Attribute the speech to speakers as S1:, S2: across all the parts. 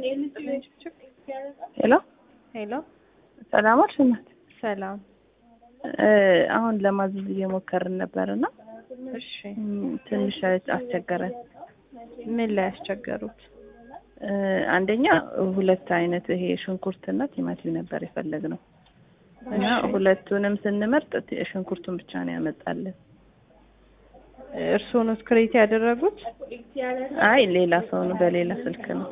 S1: ሄሎ
S2: ሄሎ
S1: ሰላም ዋልሽ እናት።
S2: ሰላም።
S1: እ አሁን ለማዘዝ እየሞከርን ነበር እና
S2: እሺ
S1: ም፣ ትንሽ አስቸገረን።
S2: ምን ላይ ያስቸገሩት?
S1: እ አንደኛ ሁለት አይነት ይሄ ሽንኩርትና ቲማቲም ነበር የፈለግነው እና
S2: እሺ።
S1: ሁለቱንም ስንመርጥ ቲ- ሽንኩርቱን ብቻ ነው ያመጣልን።
S2: እርስዎ ነው ክሬት ያደረጉት?
S1: አይ ሌላ ሰው ነው በሌላ ስልክ ነው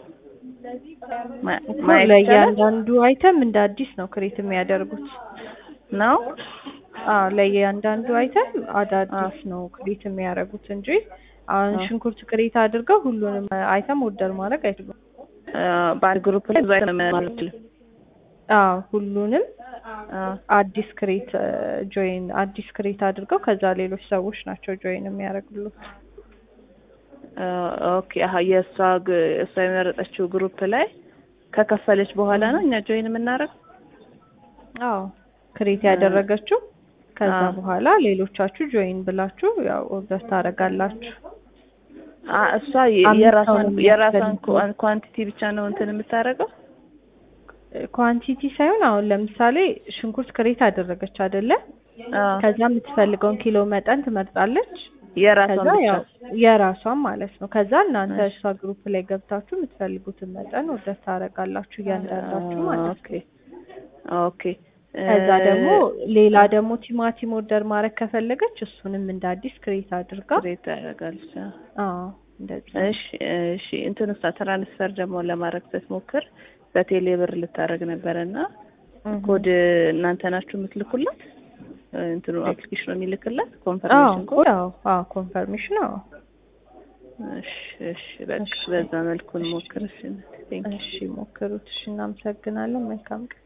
S1: ማ-
S2: እኮ
S1: ማየት ይቻላል
S2: ለእያንዳንዱ አይተም እንደ አዲስ ነው ክሬት የሚያደርጉት።
S1: ነው።
S2: አዎ ለእያንዳንዱ አይተም አዳዲስ ነው ክሬት የሚያደርጉት እንጂ አሁን
S1: አዎ።
S2: ሽንኩርት ክሬት አድርገው ሁሉንም አይተም ኦርደር ማድረግ አይችሉም።
S1: እ በአንድ ግሩፕ ላይ ብዙ አይነት ማለት ነው።
S2: አዎ ሁሉንም
S1: አዎ።
S2: አዲስ ክሬት ጆይን አዲስ ክሬት አድርገው ከዛ ሌሎች ሰዎች ናቸው ጆይን የሚያደርጉት።
S1: እ ኦኬ አሀ የእሷ ግ- እሷ የመረጠችው ግሩፕ ላይ ከከፈለች በኋላ ነው እኛ ጆይን የምናደርግ።
S2: አዎ ክሬት ያደረገችው ከዛ
S1: አዎ።
S2: በኋላ ሌሎቻችሁ ጆይን ብላችሁ ያው ኦርደር ታደርጋላችሁ።
S1: አ እሷ የ-
S2: አምስት
S1: የራሷን
S2: ሰው ነው
S1: የራሷን
S2: የሚያስፈልገው።
S1: ኳንቲቲ ብቻ ነው እንትን የምታደርገው።
S2: ኳንቲቲ ሳይሆን አሁን ለምሳሌ ሽንኩርት ክሬት አደረገች አይደለ?
S1: አዎ።
S2: ከዛ የምትፈልገውን ኪሎ መጠን ትመርጣለች።
S1: የራሷን
S2: ከዛ
S1: ብቻ
S2: ያው የራሷን ማለት ነው። ከዛ እናንተ
S1: እሺ።
S2: እሷ ግሩፕ ላይ ገብታችሁ የምትፈልጉትን መጠን ኦርደር ታደርጋላችሁ እያንዳንዳችሁ ማለት ነው።
S1: ኦኬ ኦኬ
S2: ከዛ
S1: እ
S2: ደግሞ ሌላ ደግሞ ቲማቲም ኦርደር ማድረግ ከፈለገች እሱንም እንደ አዲስ ክሬት አድርጋ
S1: ክሬት ታደርጋለች። አዎ።
S2: አዎ እንደዛ
S1: እሺ እሺ እንትን ውስጥ ትራንስፈር ደግሞ ለማድረግ ስትሞክር በቴሌ ብር ልታደርግ ነበረ እና
S2: እህ።
S1: ኮድ እናንተ ናችሁ የምትልኩላት? እንትኑ አፕሊኬሽኑ የሚልክላት
S2: አዎ
S1: ኮንፈርሜሽን ኮድ?
S2: አዎ አዎ ኮንፈርሜሽን አዎ
S1: እሺ እሺ በቃ
S2: እሺ።
S1: በዛ መልኩ እንሞክር። እሺ ቴንክ
S2: እሺ ሞክሩት። እሺ እናመሰግናለን። መልካም ቀን